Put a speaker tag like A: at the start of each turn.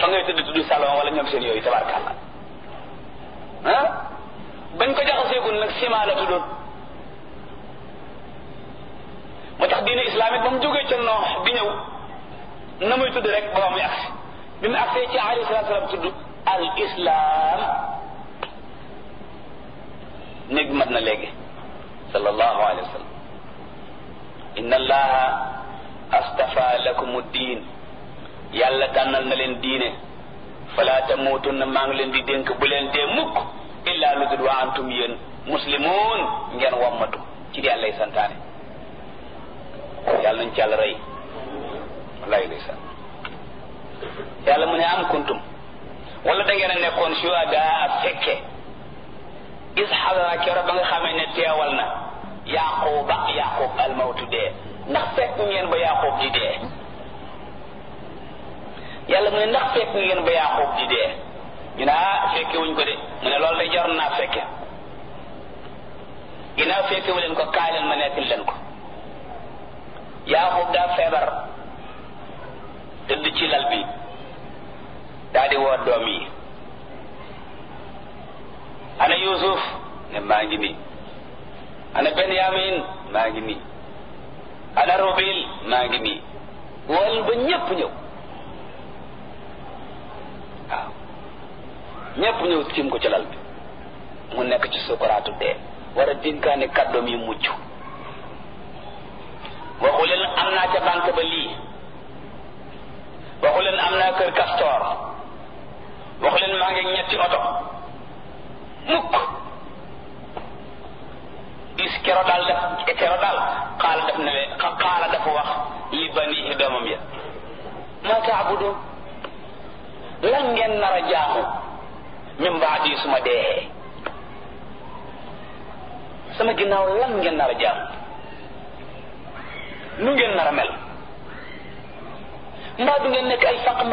A: fa ngay tëdd tudd salon wala ñoom seen yooyu tabarkàlla ah bañ ko jaxaseegul nag ciment la tuddoon moo tax diine islamique ba mu jógee ca noox di ñëw na muy tudd rek ba muy agsi bi mu agsee ci alayhi salaatu salaam tudd al islam néeg mat na léegi sallallahu alayhi wa sallam inna allaha astafa lakum diin yàlla tànnal na leen diine fala tamuutunna maa ngi leen di dénk bu leen dee mukk illa lu dul wa antum yéen muslimun ngeen wammatu ci di yàlla santaane yàlla nañ ci yàlla rey wallahi ndeysaan yàlla mu ne am kuntum wala da ngeen a nekkoon shuhada ak fekke is xadara kero ba nga xamee ne teewal na yaquba yaqub almawtu dee ndax fekk ngeen ba yaqub di dee yàlla mu ne ndax fekk ngeen ba yaqub di dee ñu ne ah fekke wuñ ko de mu ne loolu de jar naa fekke ginnaaw fekke wu leen ko kaay leen ma nekkil leen ko yaqub daa feebar tëdd ci lal bi daa di woo doom yi ana yusuf ne maa ngi nii ana benyamin maa ngi nii ana rubil maa ngi nii wol ba ñépp ñëw waaw ñépp ñëw tiim ko ci lal bi mu nekk ci sukuraatu dee war a dénkaane kàddoom yi mucc waxu leen am naa ca banque ba lii waxu leen am naa kër castor waxu leen maa ngi ñetti oto mukk is kero daal def kero daal xaala def ne xaala dafa wax li banihi doomam ya ma taabudun lan ngeen nar a jaamu min baadi suma dee sama ginnaaw lan ngeen nar a jaamu nu ngeen nar a mel mbaa du ngeen nekk ay faq